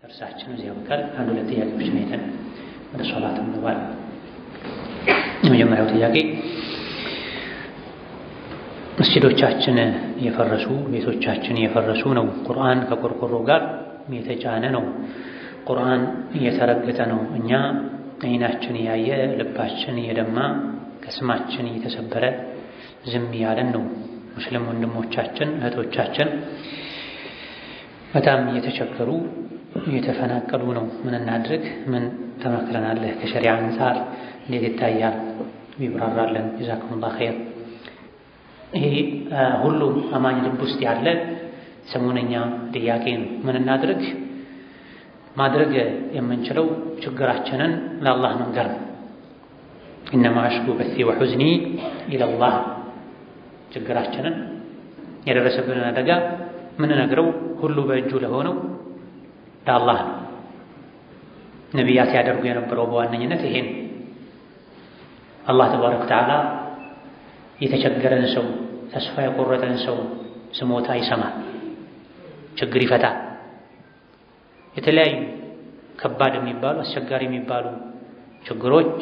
እርሳችን እዚያ በቃል አንድ ሁለት ጥያቄዎችን አይተን ወደ ሶላት እንገባል። የመጀመሪያው ጥያቄ መስጂዶቻችን የፈረሱ ቤቶቻችን የፈረሱ ነው። ቁርአን ከቆርቆሮ ጋር የተጫነ ነው። ቁርአን እየተረገጠ ነው። እኛ አይናችን ያየ ልባችን እየደማ ቅስማችን እየተሰበረ ዝም ያለን ነው። ሙስሊም ወንድሞቻችን እህቶቻችን በጣም እየተቸገሩ እየተፈናቀሉ ነው። ምን እናድርግ? ምን ተመክረናለህ? ከሸሪዓ አንጻር እንዴት ይታያል? ቢብራራለን። ጀዛኩሙላህ ኸይር። ይሄ ሁሉም አማኝ ልብ ውስጥ ያለ ሰሞነኛ ጥያቄ ነው። ምን እናድርግ? ማድረግ የምንችለው ችግራችንን ለአላህ መንገር ነው። ኢነማ አሽኩ በሲ ወሑዝኒ ኢለላህ ችግራችንን የደረሰብንን አደጋ ምንነግረው ሁሉ በእጁ ለሆነው ለአላህ ነው። ነቢያት ያደርጉ የነበረው በዋነኝነት ይሄን አላህ ተባረከ ወተዓላ የተቸገረን ሰው ተስፋ የቆረጠን ሰው ስሞታ ይሰማል፣ ችግር ይፈታል። የተለያዩ ከባድ የሚባሉ አስቸጋሪ የሚባሉ ችግሮች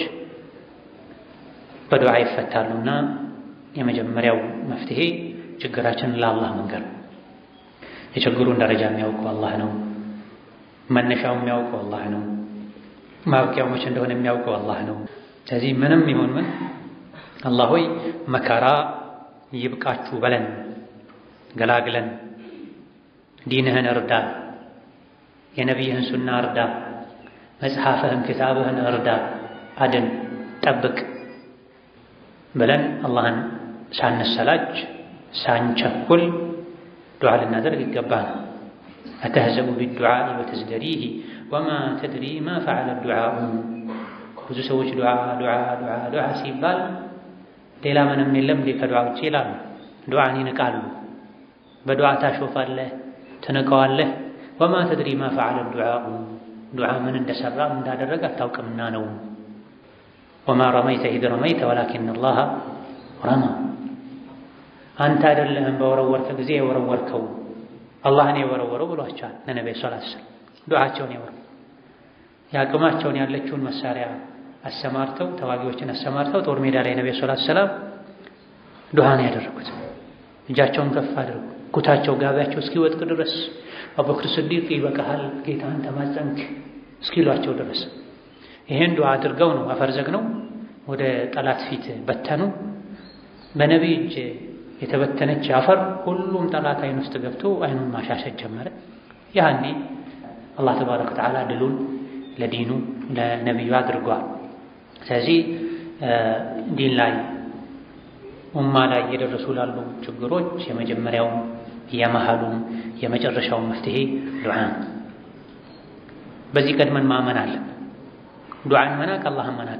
በዱዓ ይፈታሉና የመጀመሪያው መፍትሄ ችግራችንን ለአላህ መንገር ነው። የችግሩን ደረጃ የሚያውቀው አላህ ነው። መነሻው የሚያውቀው አላህ ነው። ማብቂያው መቼ እንደሆነ የሚያውቀው አላህ ነው። ስለዚህ ምንም ይሁን ምን አላህ ሆይ መከራ ይብቃችሁ በለን፣ ገላግለን፣ ዲንህን እርዳ፣ የነቢይህን ሱና እርዳ፣ መጽሐፍህን ክታብህን እርዳ፣ አድን፣ ጠብቅ ብለን አላህን ሳንሰላች ሳንቸኩል ዱዓ ልናደርግ ይገባል። አተህዘቡ ቢዱዓኢ ወተዝደሪህ ወማ ተድሪ ማ ፈዓለ ዱዓኡ። ብዙ ሰዎች ዱዓ ዱዓ ዱዓ ዱዓ ሲባል ሌላ ምንም የለም እንዴ ከዱዓ ውጭ ይላሉ። ዱዓን ይንቃሉ። በዱዓ ታሾፋለህ፣ ትንቀዋለህ። ወማ ተድሪ ማ ፈዓለ ዱዓኡ። ዱዓ ምን እንደሰራ እንዳደረገ አታውቅምና ነው። ወማ ረመይተ ኢዝ ረመይተ ወላኪን አላህ ረማ አንተ አይደለህም በወረወርከ ጊዜ የወረወርከው አላህን የወረወረው ብሏቸዋል። ለነቢዩ ሰለላሁ ዐለይሂ ወሰለም ዱዓቸውን የወረው የአቅማቸውን ያለችውን መሳሪያ አሰማርተው ተዋጊዎችን አሰማርተው ጦር ሜዳ ላይ ነቢዩ ሰለላሁ ዐለይሂ ወሰለም ዱዓን ያደረጉት እጃቸውን ከፍ አድርጉ ኩታቸው ጋቢያቸው እስኪወጥቅ ድረስ አቡበክር ስዲቅ ይበቃሃል ጌታህን ተማጸንክ እስኪሏቸው ድረስ ይሄን ዱዓ አድርገው ነው አፈር ዘግነው ወደ ጠላት ፊት በተኑ። በነቢይ እጅ የተበተነች አፈር ሁሉም ጠላት አይን ውስጥ ገብቶ አይኑን ማሻሸት ጀመረ። ያኔ አላህ ተባረከ ወተዓላ ድሉን ለዲኑ ለነቢዩ አድርጓል። ስለዚህ ዲን ላይ ኡማ ላይ እየደረሱ ላሉ ችግሮች የመጀመሪያውም የመሃሉም የመጨረሻውን መፍትሄ ዱዓ። በዚህ ቀድመን ማመን አለን። ዱዓን መናቅ አላህን መናቅ፣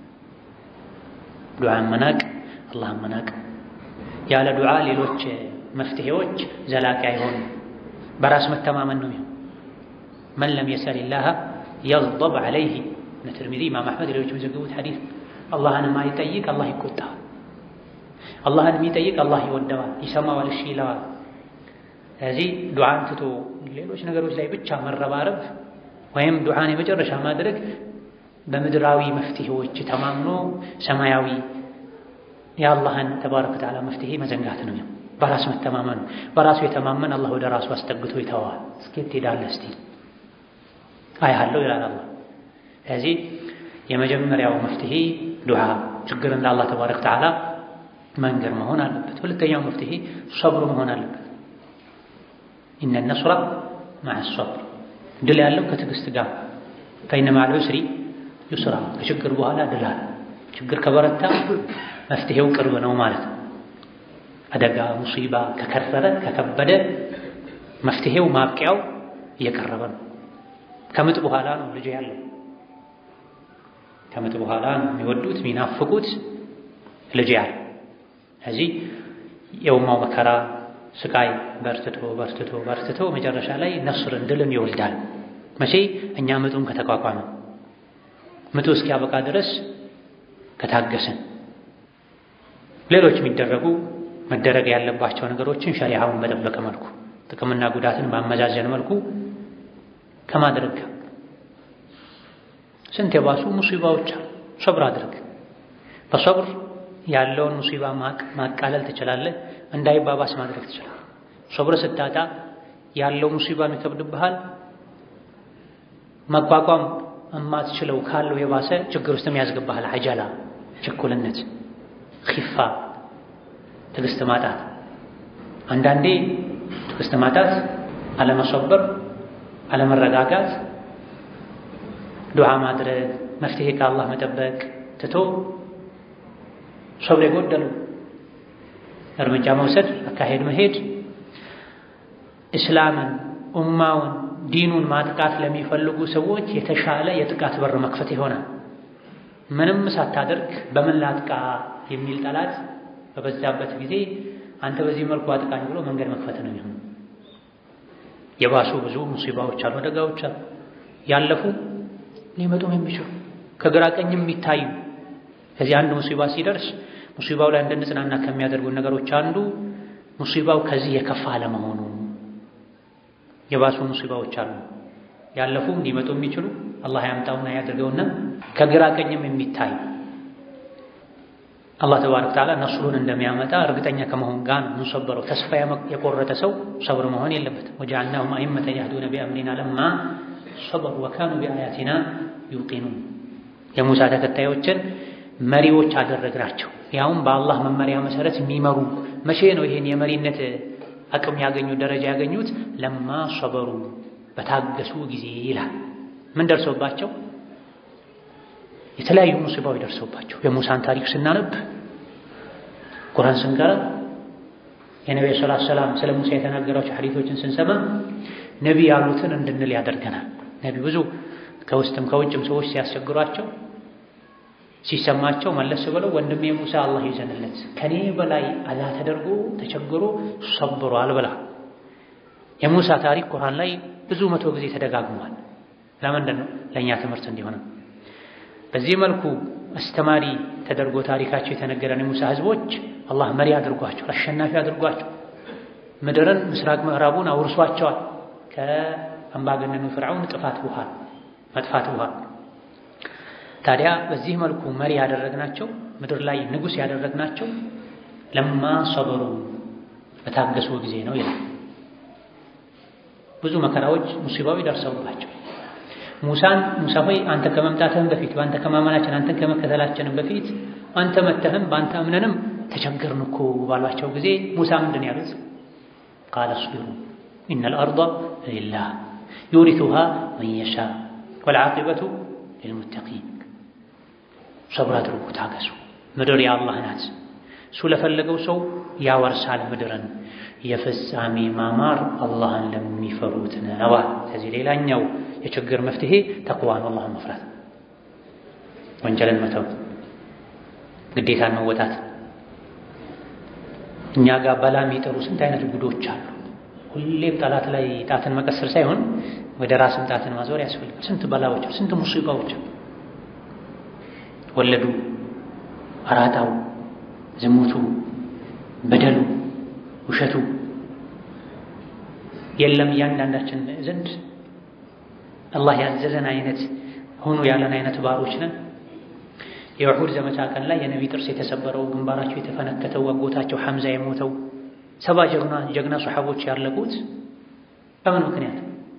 ዱዓን መናቅ አላህን መናቅ። ያለ ዱዓ ሌሎች መፍትሄዎች ዘላቂ አይሆኑም። በራስ መተማመን ነው የሚሆን። መን ለም የሰሊላህ የግደብ ዐለይህ እነ ትርሚዚ ኢማም አሕመድ ሌሎች የሚዘግቡት ሐዲስ አላህን የማይጠይቅ አላህ ይቆጣዋል። አላህን የሚጠይቅ አላህ ይወደዋል፣ ይሰማዋል፣ እሺ ይለዋል። ስለዚህ ዱዓን ትቶ ሌሎች ነገሮች ላይ ብቻ መረባረብ ወይም ዱዓን የመጨረሻ ማድረግ በምድራዊ መፍትሄዎች ተማምኖ ሰማያዊ የአላህን ተባረከ ወተዓላ መፍትሄ መዘንጋት ነው። በራስ መተማመን በራሱ የተማመን አላህ ወደ ራሱ አስጠግቶ ይተዋል። እስኬት ትሄዳለህ እስቲ አያለሁ ይላል አላህ። ስለዚህ የመጀመሪያው መፍትሄ ዱዓ ችግርን ለአላህ ተባረከ ወተዓላ መንገር መሆን አለበት። ሁለተኛው መፍትሄ ሰብሩ መሆን አለበት። ኢነ ነስራ መዐ ሰብር ድል ያለው ከትዕግስት ጋር ፈኢነ መዐል ዑስሪ ዩስራ ከችግር በኋላ ድል አለ። ችግር ከበረታ መፍትሄው ቅርብ ነው ማለት ነው። አደጋ ሙሲባ ከከረረ ከከበደ መፍትሄው ማብቂያው እየቀረበ ነው። ከምጥ በኋላ ነው ልጅ ያለው። ከምጥ በኋላ ነው የሚወዱት የሚናፍቁት ልጅ ያለው። ስለዚህ የኡማው መከራ ስቃይ በርትቶ በርትቶ በርትቶ መጨረሻ ላይ ነስርን ድልን ይወልዳል። መቼ እኛ ምጡን ከተቋቋመ ምጡ እስኪያበቃ ድረስ ከታገስን ሌሎች የሚደረጉ መደረግ ያለባቸው ነገሮችን ሸሪዓውን በጠበቀ መልኩ ጥቅምና ጉዳትን ባመዛዘን መልኩ ከማድረግ ጋር ስንት የባሱ ሙሲባዎች አሉ። ሶብር አድርግ። በሶብር ያለውን ሙሲባ ማቃለል ትችላለህ፣ እንዳይባባስ ማድረግ ትችላለህ። ሶብር ስታጣ ያለው ሙሲባም ይከብድብሃል። መቋቋም እማትችለው ካለው የባሰ ችግር ውስጥም ያስገባሃል። አጀላ፣ ችኩልነት፣ ኺፋ፣ ትዕግስት ማጣት። አንዳንዴ ትዕግስት ማጣት፣ አለመሶበር፣ አለመረጋጋት፣ ዱዓ ማድረግ፣ መፍትሄ ከአላህ መጠበቅ ትቶ ሶብር የጎደለው እርምጃ መውሰድ፣ አካሄድ መሄድ እስላምን ኡማውን ዲኑን ማጥቃት ለሚፈልጉ ሰዎች የተሻለ የጥቃት በር መክፈት ይሆናል። ምንም ሳታደርግ በምን ላጥቃ የሚል ጠላት በበዛበት ጊዜ አንተ በዚህ መልኩ አጥቃኝ ብሎ መንገድ መክፈት ነው የሚሆነው። የባሱ ብዙ ሙሲባዎች አሉ፣ አደጋዎች አሉ፣ ያለፉ ሊመጡም የሚችሉ ከግራ ቀኝም የሚታዩ። ከዚህ አንድ ሙሲባ ሲደርስ ሙሲባው ላይ እንድንጽናና ከሚያደርጉ ነገሮች አንዱ ሙሲባው ከዚህ የከፋ አለመሆኑ የባሱ ሙሲባዎች አሉ ያለፉም ሊመጡ የሚችሉ አላህ ያምጣውና ያድርገውና ከግራ ቀኝም የሚታይ አላህ ተባረከ ወተዓላ ነስሩን እንደሚያመጣ እርግጠኛ ከመሆን ጋር ነው የምንሰበረው። ተስፋ የቆረጠ ሰው ሰብር መሆን የለበትም። ወጀዐልናሁም አኢመተን የህዱነ ቢአምሪና ለማ ሰበሩ ወካኑ ቢአያቲና ዩቂኑን። የሙሳ ተከታዮችን መሪዎች አደረግናቸው፣ ያውም በአላህ መመሪያ መሰረት የሚመሩ። መቼ ነው ይሄን የመሪነት አቅም ያገኙት ደረጃ ያገኙት? ለማ ሰበሩ በታገሱ ጊዜ ይላል። ምን ደርሰውባቸው? የተለያዩ ሙሲባዎች ደርሰውባቸው። የሙሳን ታሪክ ስናነብ ቁርአን ስንቀራ የነቢ ሰለላሁ ዐለይሂ ወሰለም ስለ ሙሳ የተናገራቸው ሐዲሶችን ስንሰማ ነቢ ያሉትን እንድንል ያደርገናል። ነቢ ብዙ ከውስጥም ከውጭም ሰዎች ሲያስቸግሯቸው ሲሰማቸው መለስ ብለው ወንድሜ ሙሳ አላህ ይዘንለት ከኔ በላይ አዛ ተደርጎ ተቸግሮ ሰብሯል ብላ የሙሳ ታሪክ ቁርአን ላይ ብዙ መቶ ጊዜ ተደጋግሟል። ለምንድን ነው? ለእኛ ትምህርት እንዲሆንም በዚህ መልኩ አስተማሪ ተደርጎ ታሪካቸው የተነገረን የሙሳ ህዝቦች አላህ መሪ አድርጓቸው፣ አሸናፊ አድርጓቸው፣ ምድርን ምስራቅ ምዕራቡን አውርሷቸዋል ከአምባገነኑ ፍርዓውን ጥፋት በኋላ መጥፋት በኋላ ታዲያ በዚህ መልኩ መሪ ያደረግናቸው ምድር ላይ ንጉሥ ያደረግናቸው ለማ ሰበሩ በታገሱ ጊዜ ነው ይላል። ብዙ መከራዎች ሙሲባዊ ደርሰውባቸው ሙሳን ሙሳ ሆይ አንተ ከመምጣትህም በፊት በአንተ ከማመናችን አንተን ከመከተላችንም በፊት አንተ መተህም በአንተ እምነንም ተቸገርን እኮ ባሏቸው ጊዜ ሙሳ ምንድን ያሉት? ቃለ አስቢሩ ኢነል አርዳ ሊላህ ዩሪቱሃ መን የሻ ወልዓቂበቱ ሊልሙተቂን ሰብር አድርጉ፣ ታገሱ። ምድር የአላህ ናት። እሱ ለፈለገው ሰው ያወርሳል ምድርን። የፍጻሜ ማማር አላህን ለሚፈሩት ነዋ። ከዚህ ሌላኛው የችግር መፍትሄ ተቅዋ ነው፣ አላህን መፍራት፣ ወንጀልን መተው፣ ግዴታን መወጣት። እኛ ጋር በላ የሚጠሩ ስንት አይነት ጉዶች አሉ። ሁሌም ጠላት ላይ ጣትን መቀሰር ሳይሆን ወደ ራስን ጣትን ማዞር ያስፈልጋል። ስንት በላዎች፣ ስንት ሙሲባዎች ወለዱ፣ አራጣው፣ ዝሙቱ፣ በደሉ፣ ውሸቱ የለም እያንዳንዳችን ዘንድ አላህ ያዘዘን አይነት ሆኑ ያለን አይነት ባሮች ነን። የውሑድ ዘመቻ ቀን ላይ የነቢ ጥርስ የተሰበረው ግንባራቸው የተፈነከተው አጎታቸው ሐምዛ የሞተው ሰባ ጀግና ጀግና ሰሓቦች ያለቁት በምን ምክንያት?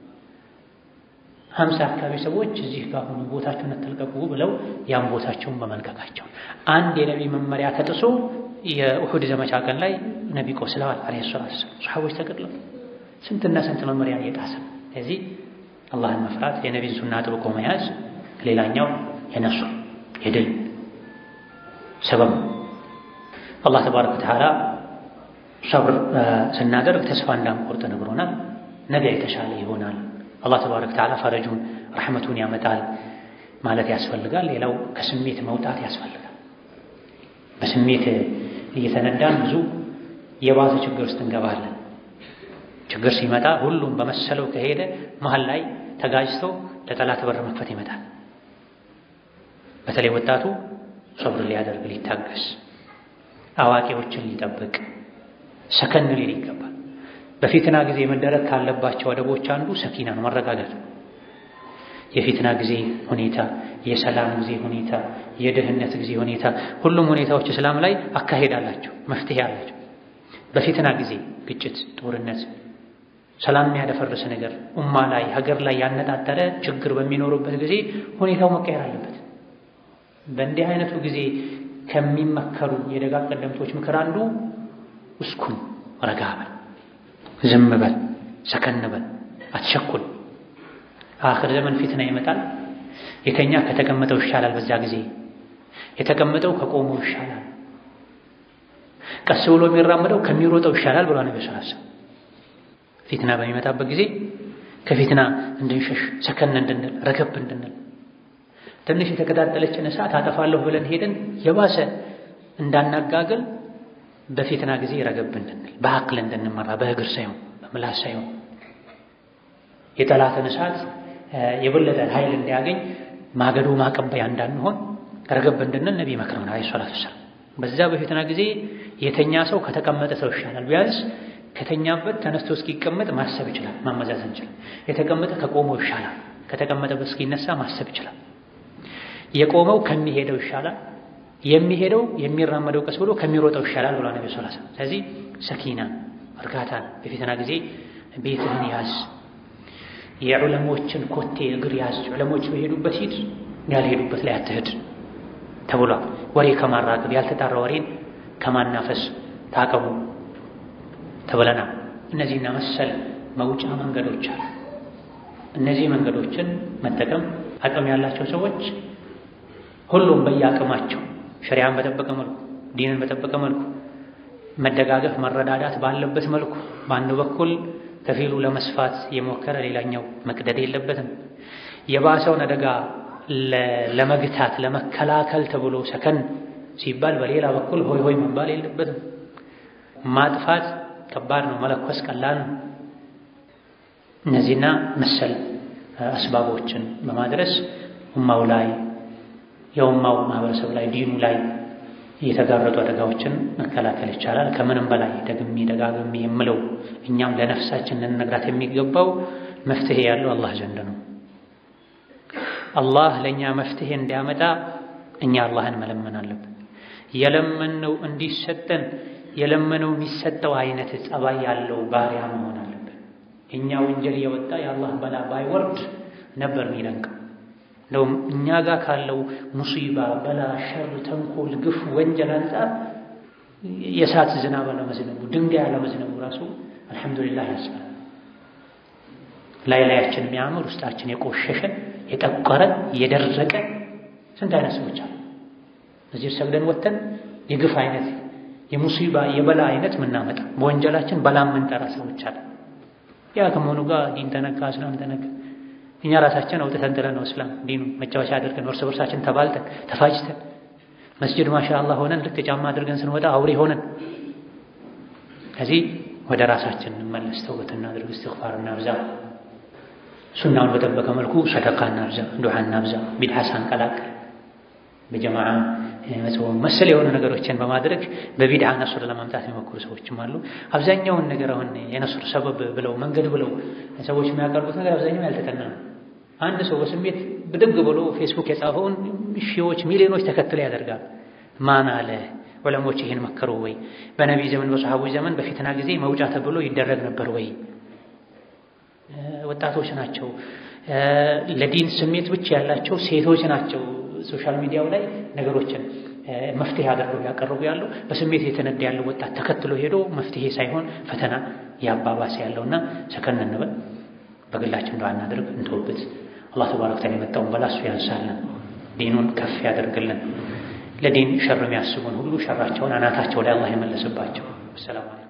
ሀምሳ አካባቢ ሰዎች እዚህ ጋር ሆኑ ቦታቸውን አትልቀቁ ብለው ያን ቦታቸውን በመልቀቃቸው አንድ የነቢ መመሪያ ተጥሶ የኡሑድ ዘመቻ ቀን ላይ ነቢ ቆስለዋል አለይሂ ሰላቱ ወሰላም። ሰሓቦች ተገድለው ስንትና ስንት መመሪያን እየጣሰ ስለዚህ አላህን መፍራት የነቢን ሱና ጥብቆ መያዝ ሌላኛው የነሱር የድል ሰበብ አላህ ተባረከ ወተዓላ ሰብር ስናደርግ ተስፋ እንዳንቆርጥ ነግሮናል። ነገ የተሻለ ይሆናል። አላህ ተባረከ ወተዓላ ፈረጁን ረሕመቱን ያመጣል ማለት ያስፈልጋል። ሌላው ከስሜት መውጣት ያስፈልጋል። በስሜት እየተነዳን ብዙ የባሰ ችግር ውስጥ እንገባለን። ችግር ሲመጣ ሁሉም በመሰለው ከሄደ መሀል ላይ ተጋጅቶ ለጠላት በር መክፈት ይመጣል። በተለይ ወጣቱ ሰብር ሊያደርግ ሊታገስ፣ አዋቂዎችን ሊጠብቅ ሰከን ሊል ይገባል። በፊትና ጊዜ መደረግ ካለባቸው አደቦች አንዱ ሰኪና ነው፣ መረጋጋት። የፊትና ጊዜ ሁኔታ፣ የሰላም ጊዜ ሁኔታ፣ የድህነት ጊዜ ሁኔታ፣ ሁሉም ሁኔታዎች እስላም ላይ አካሄድ አላቸው፣ መፍትሄ አላቸው። በፊትና ጊዜ ግጭት፣ ጦርነት፣ ሰላም የሚያደፈርስ ነገር ኡማ ላይ ሀገር ላይ ያነጣጠረ ችግር በሚኖሩበት ጊዜ ሁኔታው መቀየር አለበት። በእንዲህ አይነቱ ጊዜ ከሚመከሩ የደጋ ቀደምቶች ምክር አንዱ እስኩን፣ ረጋ በል፣ ዝም በል፣ ሰከን በል፣ አትቸኩል። አኽር ዘመን ፊትና ይመጣል። የተኛ ከተቀመጠው ይሻላል። በዛ ጊዜ የተቀመጠው ከቆመው ይሻላል። ቀስ ብሎ የሚራመደው ከሚሮጠው ይሻላል ብሏል ነብዩ ሰለላሁ ዐለይሂ ወሰለም። ፊትና በሚመጣበት ጊዜ ከፊትና እንድንሸሽ ሰከን እንድንል ረገብ እንድንል ትንሽ የተቀጣጠለችን እሳት አጠፋለሁ ብለን ሄደን የባሰ እንዳናጋግል በፊትና ጊዜ ረገብ እንድንል በአቅል እንድንመራ በእግር ሳይሆን በምላስ ሳይሆን የጠላትን እሳት የበለጠ ኃይል እንዲያገኝ ማገዶ ማቀበያ እንዳንሆን ረገብ እንድንል ነቢ መክረውን አለይሂ ሰላቱ ወሰላም። በዛ በፊትና ጊዜ የተኛ ሰው ከተቀመጠ ሰው ይሻላል። ቢያንስ ከተኛበት ተነስቶ እስኪቀመጥ ማሰብ ይችላል፣ ማመዛዘን ይችላል። የተቀመጠ ከቆመው ይሻላል። ከተቀመጠበት እስኪነሳ ማሰብ ይችላል። የቆመው ከሚሄደው ይሻላል። የሚሄደው የሚራመደው ቀስ ብሎ ከሚሮጠው ይሻላል ብሏል ነብዩ ሰለላሁ ዐለይሂ ወሰለም። ስለዚህ ሰኪና እርጋታን በፊትና ጊዜ ቤትህን ያዝ። የዑለሞችን ኮቴ እግር ያዝ። ዑለሞች በሄዱበት ሂድ፣ ያልሄዱበት ላይ አትሄድ ተብሏል። ወሬ ከማራገብ ያልተጣራ ወሬን ከማናፈስ ታቀቡ ተብለናል። እነዚህና መሰል መውጫ መንገዶች አሉ። እነዚህ መንገዶችን መጠቀም አቅም ያላቸው ሰዎች ሁሉም በየአቅማቸው ሸሪዓን በጠበቀ መልኩ ዲንን በጠበቀ መልኩ መደጋገፍ መረዳዳት ባለበት መልኩ በአንድ በኩል ከፊሉ ለመስፋት የሞከረ ሌላኛው መቅደድ የለበትም። የባሰውን አደጋ ለመግታት ለመከላከል ተብሎ ሰከን ሲባል በሌላ በኩል ሆይ ሆይ መባል የለበትም። ማጥፋት ከባድ ነው፣ መለኮስ ቀላል ነው። እነዚህና መሰል አስባቦችን በማድረስ ኡማው ላይ የኡማው ማህበረሰብ ላይ ዲኑ ላይ የተጋረጡ አደጋዎችን መከላከል ይቻላል። ከምንም በላይ ደግሜ ደጋግሜ የምለው እኛም ለነፍሳችን ልንነግራት የሚገባው መፍትሄ ያለው አላህ ዘንድ ነው። አላህ ለእኛ መፍትሄ እንዲያመጣ እኛ አላህን መለመን አለብን። የለመነው እንዲሰጠን የለመነው የሚሰጠው አይነት ጸባይ ያለው ባሪያ መሆን አለብን። የእኛ ወንጀል የወጣ የአላህ በላ ባይወርድ ነበር የሚደንቀው። እንደውም እኛ ጋር ካለው ሙሲባ፣ በላ፣ ሸር፣ ተንኮል፣ ግፍ፣ ወንጀል አንጻር የእሳት ዝናብ አለመዝነቡ ድንጋይ አለመዝነቡ ራሱ አልሐምዱሊላህ ያስባል። ላይ ላያችን የሚያምር ውስጣችን የቆሸሸ የጠቆረ የደረቀ ስንት አይነት ሰዎች አሉ። እዚህ ሰግደን ወተን የግፍ አይነት የሙሲባ የበላ አይነት ምናመጣ በወንጀላችን በላ ምንጠራ ሰዎች አለ። ያ ከመሆኑ ጋር ዲን ተነካ፣ እስላም ተነካ። እኛ ራሳችን አውጥተን ጥለን ነው እስላም ዲኑ መጫወቻ አድርገን እርስ በርሳችን ተባልተን ተፋጅተን መስጅድ ማሻአላህ ሆነን ልክ ጫማ አድርገን ስንወጣ አውሬ ሆነን ከዚህ ወደ ራሳችን እንመለስ፣ ተውበት እናድርግ፣ እስትግፋር እናብዛ፣ ሱናውን በጠበቀ መልኩ ሰደቃ እናብዛ፣ ዱዓ እናብዛ፣ ቢድዓ ሳንቀላቅል በጀማዓ መጾም መሰል የሆኑ ነገሮችን በማድረግ በቢድዓ ነሱር ለማምጣት የሚሞክሩ ሰዎችም አሉ። አብዛኛውን ነገር አሁን የነሱር ሰበብ ብለው መንገድ ብለው ሰዎች የሚያቀርቡት ነገር አብዛኛው ያልተጠና ነው። አንድ ሰው በስሜት ብድግ ብሎ ፌስቡክ የጻፈውን ሺዎች ሚሊዮኖች ተከትለ ያደርጋል። ማን አለ? ዑለሞች ይህን መከሩ ወይ? በነቢይ ዘመን በሰሐቦች ዘመን በፊትና ጊዜ መውጫ ተብሎ ይደረግ ነበር ወይ? ወጣቶች ናቸው፣ ለዲን ስሜት ብቻ ያላቸው ሴቶች ናቸው ሶሻል ሚዲያው ላይ ነገሮችን መፍትሄ አድርገው ያቀርቡ ያለው በስሜት የተነዳ ያለው ወጣት ተከትሎ ሄዶ መፍትሄ ሳይሆን ፈተና ያባባሰ ያለውና ሰከን እንበል፣ በግላችን ዱዓ እናድርግ፣ እንተውበት። አላህ ተባረከ ወተዓላ የመጣውን በላሱ ያንሳልን፣ ዲኑን ከፍ ያደርግልን። ለዲን ሸር የሚያስቡን ሁሉ ሸራቸውን አናታቸው ላይ አላህ የመለስባቸው። ሰላም